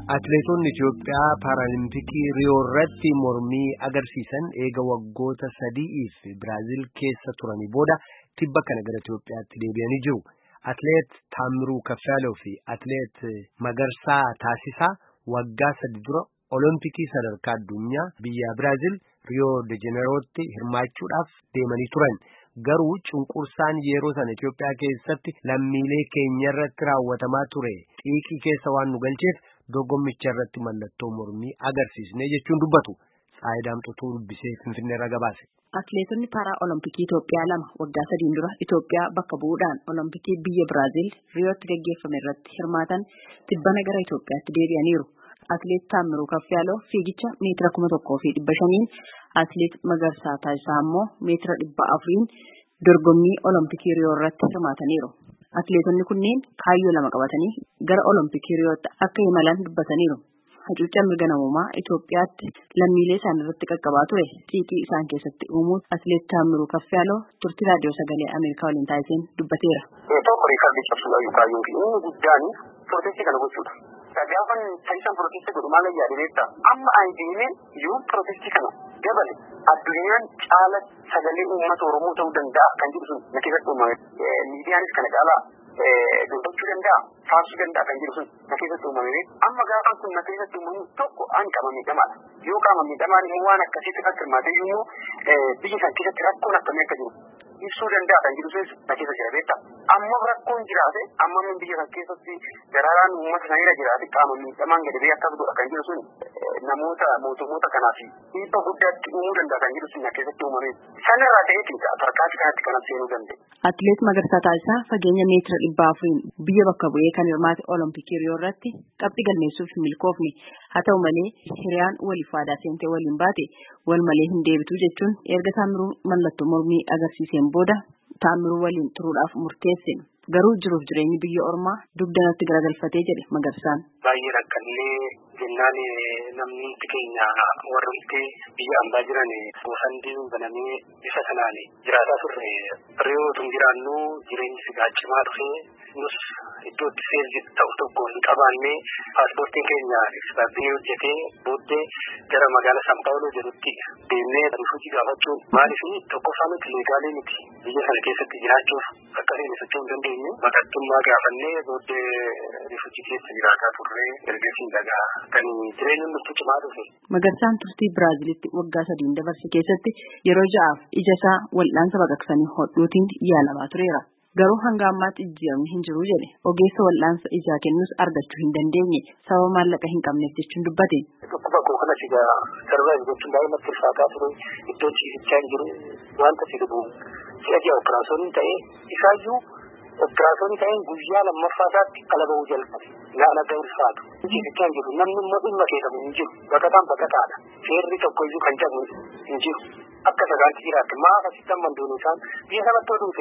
Atileetonni Itoophiyaa Paaraalimpikii Riyoo irratti mormii agarsiisan eega waggoota sadi'iif Biraazil keessa turanii booda tibba kana gara Itoophiyaatti deebi'anii jiru. Atileet Taamiruu Kaffaaloo fi Atileet Magarsaa Taasisaa waggaa sadi dura Olompikii sadarkaa addunyaa biyya Biraazil Riyoo de Jeneerootti hirmaachuudhaaf deemanii turan. Garuu cunqursaan yeroo sana Itoophiyaa keessatti lammiilee keenya irratti raawwatamaa ture xiiqii keessa waan nu galcheef dorgommicha irratti mallattoo mormii agarsiisne jechuun dubbatu. Tsaayidaamxotuu dubbisee Finfinneerra gabaase. Atileetonni paaraa olompikii Itoophiyaa lama waggaa sadiin dura Itoophiyaa bakka bu'uudhaan olompikii biyya Biraazil Riyootti gaggeeffame irratti hirmaatan tibbana gara Itoophiyaatti deebi'aniiru. Atileet Taamiruu Kaffaaloo fiigicha meetira kuma tokkoo fi dhibba shaniin Atileet Magarsaa Taasisaa immoo meetira dhibba afuriin dorgommii olompikii Riyoo irratti hirmaataniiru. Atileetonni kunneen kaayyoo lama qabatanii gara olompikii Riyootti akka imalan dubbataniiru. Hacuuccaa mirga namummaa Itoophiyaatti lammiilee isaan irratti qaqqabaa ture xiiqii isaan keessatti uumuun Atileet Taamiruu Kaffaaloo turtii raadiyoo sagalee Ameerikaa waliin taasiseen dubbateera. Tokko riikardi cabsuudhaan kaayyoon fi inni guddaan pirootestii kana gochuudha. Gaafan taasisan pirootestii godhu maal yaadee beektaa? Amma ani deemee yoo pirootestii kana dabale addunyaan caala sagalee uummata Oromoo ta'uu danda'a kan jedhu sun na keessatti uumame. Miidiyaanis kana caalaa dubbachuu danda'a, faarsuu danda'a kan jedhu sun na keessatti uumame. Amma gaafan kun na keessatti uumamu tokko an qaama miidhamaadha. Yoo qaama miidhamaan immoo waan akkasiitti kan hirmaatee immoo biyya san keessatti rakkoon akkamii akka jiru ibsuu danda'a kan jedhu sun na keessa jira beektaa. Amma rakkoon jiraate amma min biyya san keessatti daraaraan uummata sanirra jiraate qaama miidhamaan gadi ba'ee akkas godha kan jedhu sun namoota mootummoota kanaaf dhiibba guddaatti uumuu danda'a kan jedhu sun na keessatti uumame. Sanarraa ta'eetiin tarkaanfii kanatti kan seenuu danda'e. Atileet Magarsaa Taasisaa fageenya meetira dhibba afuriin biyya bakka bu'ee kan hirmaate olompikii Riyoo irratti qabxii galmeessuuf hin milkoofne haa ta'u malee hiriyaan waliif waadaa seentee waliin baate wal malee hin deebitu jechuun erga Taamiruu mallattoo mormii agarsiiseen booda Taamiruu waliin turuudhaaf murteesse. Garuu jiruuf jireenyi biyya ormaa dugdanatti garagalfatee jedhe Magarsaan. Baay'ee rakkannee jennaan namni keenya warri biyya ambaa jiran bosonni banamee bifa sanaan jiraataa turre Riyoo tun jiraannu jireenyi sigaa cimaa dhufee nus iddoo itti seerri ta'u tokko hin qabaanne paaspoortiin keenya ekspaayirii hojjetee booddee gara magaalaa San Paawuloo jedhutti deemnee rifuujii gaafachuun maaliif tokkoffaa nuti leegaalee miti biyya sana keessatti jiraachuuf akkasiin socho'uu hin dandeenye baqattummaa gaafannee booddee rifuujii keessa jiraataa turre ergasii dhagaa kan jireenyi nutti cimaa dhufe. Magarsaan turtii Biraazilitti waggaa sadiin dabarse keessatti yeroo ja'aaf ija isaa wal'aansa baqaqsanii hodhuutiin yaalamaa tureera. Garuu hanga ammaatti jijjiiramni hin jiru jedhe ogeessa wal'aansa ijaa kennus argachuu hin dandeenye sababa maallaqa hin qabneef jechuun dubbate. Dhukkuba koo kana sigaa sarvaayiv gochuun baay'ee natti ulfaataa ture iddoo ciisichaa hin jiru wanta si dhubu si'a ji'a operaasyooniin ta'ee isaayyuu operaasyoonii ta'een guyyaa lammaffaa isaatti ala bahuu jalqabe naga ulfaatu. Ciisichaa hin jiru namni immoo dhimma keessamu hin jiru baqataan baqataadha seerri tokko iyyuu kan cabu hin jiru. akka sagaatti jiraatti maaf asitti amma duunu isaan biyya sanatti oduute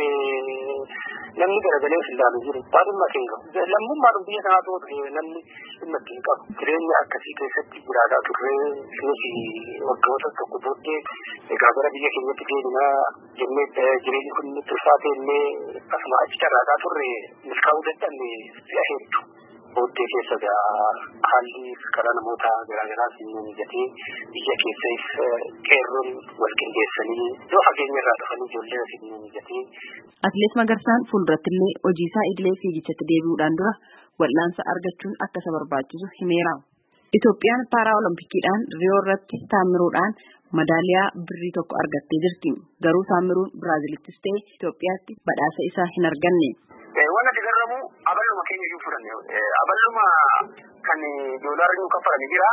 namni garagalee of ilaalu jiru waan dhimma kee qabu lammummaadhum biyya sanaa ta'u namni dhimma kee qabu jireenya akkasii keessatti jiraataa turree nuti waggoota tokko booddee egaa gara biyya keenyatti deebinaa jennee jireenyi kun nutti ulfaate illee asuma achi carraataa turre milkaa'uu dadhabne si'a hedduu. booddee keessa haalli karaa namoota garaagaraas ni mijatee biyya keessas qeerroon wal qindeessanii iddoo fageenya irraa dhufanii ijoollee asii ni mijatee. Atileet Magarsaan fuulduratti illee hojii isaa idilee fiigichatti deebi'uudhaan dura wal'aansa argachuun akka isa barbaachisu himeera. Itoophiyaan paaraa oloompikiidhaan riyoo irratti taamiruudhaan madaaliyaa birrii tokko argattee jirti. Garuu taamiruun Biraazilittis ta'e Itoophiyaatti badhaasa isaa hin arganne. Waan ati garramu aballuma keenya iyyuu fudhanne aballuma kan doolaarri nu kaffalanii jira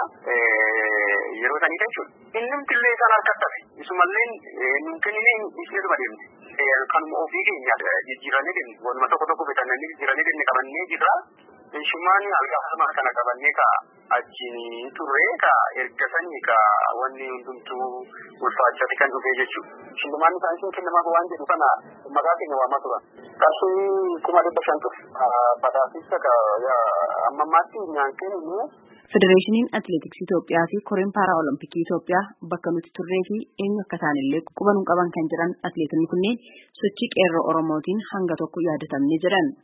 yeroo sanii jechuudha. Innimti illee isaan harkatti hafe isumallee nu kennine isheetuma deemne. Kanuma ofii keenya jijjiiranii deemne waanuma tokko tokko bitannanii jijjiiranii deemne qabannee jirra. Shumaan algaafama kana qabannee ka achiin turre ka erga sanii ka wanni hundumtuu ulfaachate kan dhufee jechuudha. Shillumaan isaan isin kennamaaf waan jedhu kana maqaa keenya waamaa turan. Qarshii kuma dhibba shan ture. Badhaasicha ka amma ammaatti nyaankeen immoo Federeeshiniin Atileetiksii Itoophiyaa fi Koreen Paaraa Olompikii Itoophiyaa bakka nuti turree fi eenyu akka isaanillee quba nu qaban kan jiran atileetonni kunneen sochii qeerroo Oromootiin hanga tokko yaadatamne jedhan.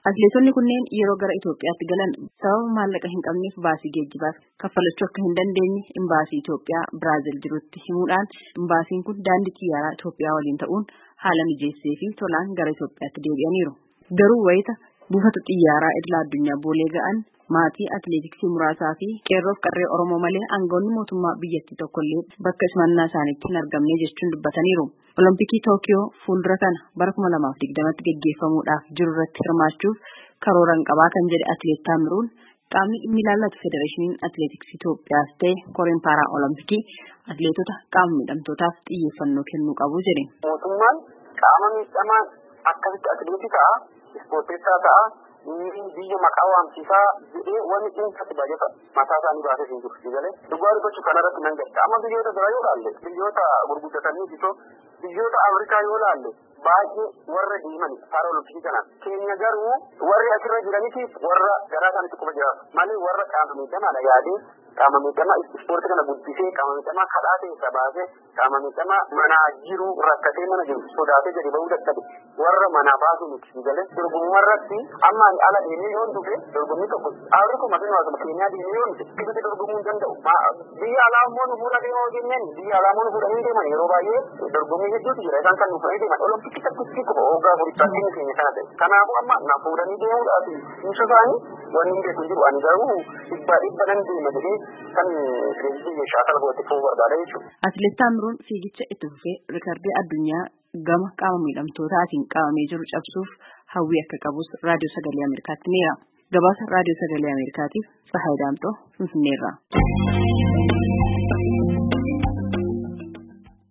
Atileetonni kunneen yeroo gara Itoophiyaatti galan sababa maallaqa hin qabneef baasii geejjibaaf kaffalachuu akka hin dandeenye imbaasii Itoophiyaa Biraazil jirutti himuudhaan imbaasiin kun daandii xiyyaaraa Itoophiyaa waliin ta'uun haala mijeessee fi tolaan gara Itoophiyaatti deebi'aniiru. Garuu wayita buufata xiyyaaraa idila addunyaa boolee ga'an maatii atileetiksii muraasaa fi qeerroof qarree Oromoo malee aangawoonni mootummaa biyyattii tokkollee bakka simannaa isaaniitti hin argamne jechuun dubbataniiru. Olompikii Tookiyoo fuuldura kana bara kuma lamaaf digdamatti gaggeeffamuudhaaf jiru irratti hirmaachuuf karooran qabaa kan jedhe atileet Taamiruun qaamni dhimmi ilaallatu federeeshiniin atileetiksii Itoophiyaas ta'e koreen paaraa olompikii atileetota qaama miidhamtootaaf xiyyeeffannoo kennuu qabu jedhe. Mootummaan qaama miidhamaa akkasitti atileetii ta'a, ispoorteessaa ta'a, biyya maqaa waamsisaa jedhee wanni dhuunfatti baay'ata mataa isaanii baasee hin jiru sigalee dhugaa dubbachuu kanarratti nan gadda amma biyyoota biraa yoo laalle biyyoota gurguddatanii bitoo biyyoota afrikaa yoo laalle baay'ee warra deeman paara olompikii kanaan keenya garuu warri asirra jiraniitiif warra garaa isaaniitti quba jiraatu malee warra qaama miidhamaadha yaadee qaama miidhamaa ispoortii kana guddisee qaama miidhamaa kadhaa keessaa baasee qaama miidhamaa manaa jiru rakkatee mana jiru sodaatee gadi bahuu dadhabe warra manaa baasuu miti sigalee dorgommarratti amma ani ala deemee yoon dhufe dorgommii tokko dhaabri kun maqaan waasuma keenyaa deemee yoon dhufe keessatti dorgomuu hin danda'u biyya alaa immoo nu fuudha deemaa hojjenneen biyya alaa immoo nu fuudhanii deeman yeroo baay'ee dorgommii hedduutu jira isaan kan nu fuudhanii deeman olompikii tokkotti qofa hoggaa furichaatti ni keenya kana ta'e kanaafuu amma na fuudhanii deemuudhaaf ibsa isaanii wanni hin beeku jiru ani garuu dhibba dhibba nan deema jedhee kan kireezitii shaakala godhate ta'uu barbaada jechuudha. Atileet Taamiruun fiigicha itti fufee riikardii addunyaa gama qaama miidhamtootaatiin qabamee jiru cabsuuf hawwii akka qabus raadiyoo sagalee Ameerikaatti himeera. Gabaasa raadiyoo sagalee Ameerikaatiif Tsahaay Daamxoo Finfinneerraa.